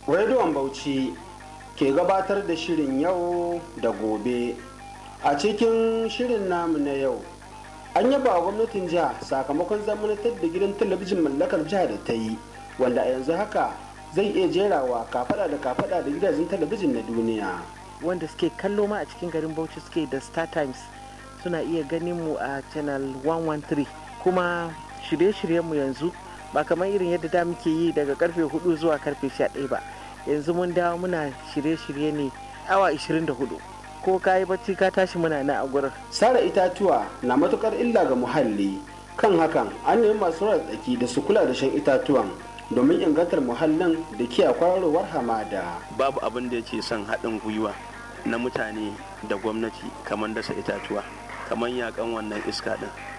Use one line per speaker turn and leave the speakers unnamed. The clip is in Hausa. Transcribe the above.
rediyon bauchi ke gabatar da shirin yau da gobe a cikin shirin namu na yau an yaba wa gwamnatin jiha sakamakon zamanantar da gidan talabijin mallakar jiha da ta yi wanda a yanzu haka zai iya jerawa kafada da kafada da gidajen talabijin na duniya
wanda suke kallo ma a cikin garin bauchi suke da star times suna iya ganin mu a channel 113 kuma shirye-shiryenmu yanzu ba kamar irin yadda da muke yi daga karfe 4 zuwa karfe 11 ba yanzu mun dawo muna shirye-shirye ne awa 24 ko ka yi bacci ka tashi muna na a gurin
sare itatuwa na matukar illa ga muhalli kan hakan an nemi masu tsaki da su kula da shan itatuwan domin ingantar muhallin da kiyaye kwararowar hamada
babu abin da yake son haɗin gwiwa na mutane da gwamnati kamar dasa itatuwa kamar yakan wannan iska ɗin